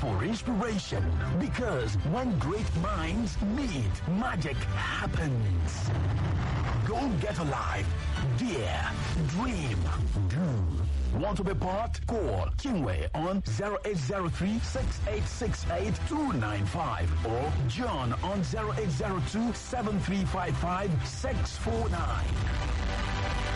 for inspiration. Because when great minds meet, magic happens. Go get alive. Dare. Dream. Do. Want to be part? Call Kingway on 0803 6868 295 or John on 0802 7355 649.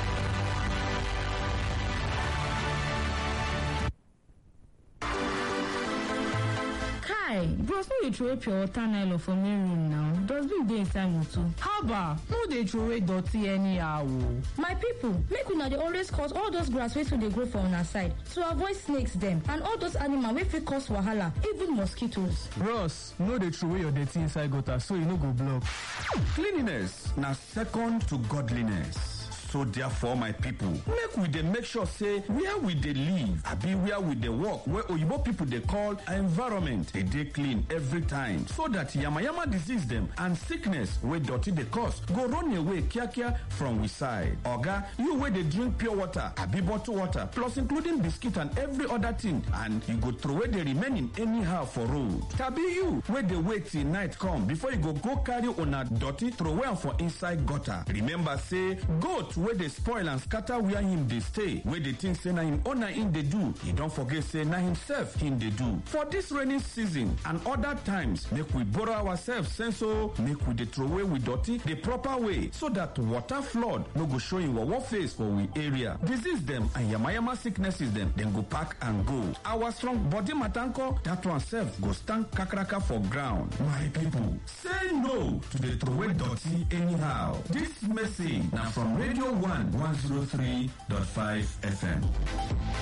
Kai, bros no dey throway pure water nylon for main room now. Dustbin dey inside motor. haba no dey throway dirty anyhow o. my people make una dey always cut all those grass wey too dey grow for una side to avoid snakes dem and all those animal wey fit cause wahala even mosquitoes. bros no dey throway your dirty inside gutter so e no go block. Cleanliness na second to godliness. So therefore, my people, make we dey make sure say where we dey live, abi where we dey work, where oyibo people dey call environment, dey dey clean every time, so that yamayama disease dem and sickness wey dirty dey cause go run away kiakia from we side. Oga, you wey dey drink pure water, abi bottled water, plus including biscuit and every other thing, and you go throway the remaining anyhow for road. Tabi you wey dey wait till night come before you go go carry una dirty throway am for inside gutter. Remember say goat wey dey spoil and scatter where him dey stay wey dey think say na him owner him dey do e don forget say na himself him dey do for dis rainy season and other times make we borrow ourselves sense o make we dey throway we dirty the proper way so that water flood no go show him wawa face for we area disease dem and yamayama sicknesses dem dem go pack and go our strong body matanko that one sef go stand kakaraka for ground my people say no to dey throway dirty anyhow dis message na from radio 1 103.5 FM.